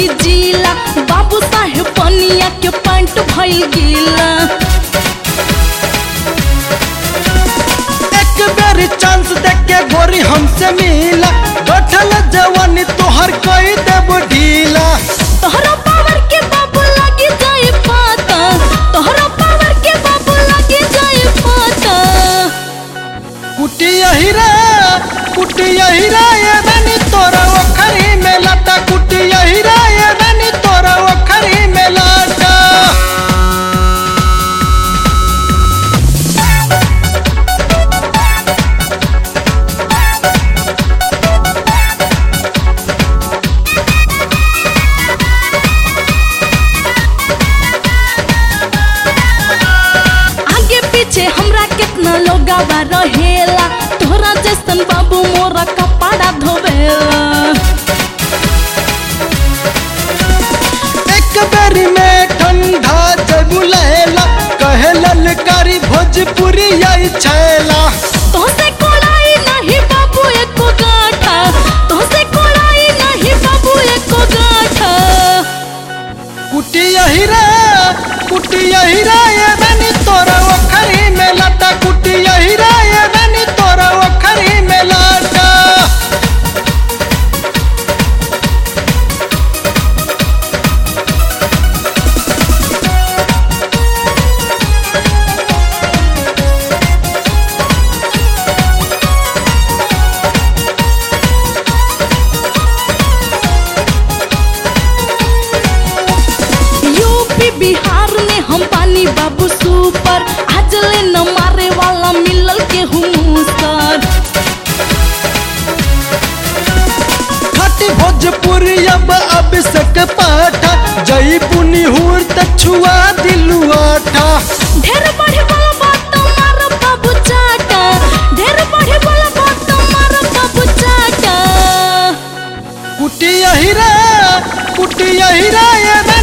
नहीं जीला बाबू साहेब पनिया के पैंट भइल गीला एक बेर चांस देख के गोरी हमसे मिला बैठल जवानी तोहर कई देब ढीला तोहरा पावर के बाबू लगी जाए पाता तोहरा पावर के बाबू लगी जाए पाता कुटिया हीरा कुटिया हीरा ये रानी तोरा ओखरी में लाटा कुटिया हीरा ये रानी तोरा ओखरी में लाटा आगे पीछे हमरा कितना लोग रहेला तोहरा जैसन बाबू मोरा कपड़ा धोवेला एक बेरी में ठंडा जब लहला कहे ललकारी भोजपुरी आई छैला तोहसे कोड़ाई नहीं बाबू एको गाठा तोहसे कोड़ाई नहीं बाबू एको गाठा कुटिया हीरा कुटिया हीरा ये रानी तोरा ओखरी में लाटा कुटिया हीरा ये रानी तोरा ओखरी में लाटा यूपी बिहार में हम पानी बाबू सुपर आज ले न मारे वाला मिलल के हुमुसर खट भोजपुरी अब अभिषेक पाठा जई पुनी हुर त छुआ दिलु आठा ढेर बढ़े वाला बात मार बाबू चाटा ढेर बढ़े वाला बात मार बाबू चाटा कुटिया हीरा कुटिया हीरा ये रानी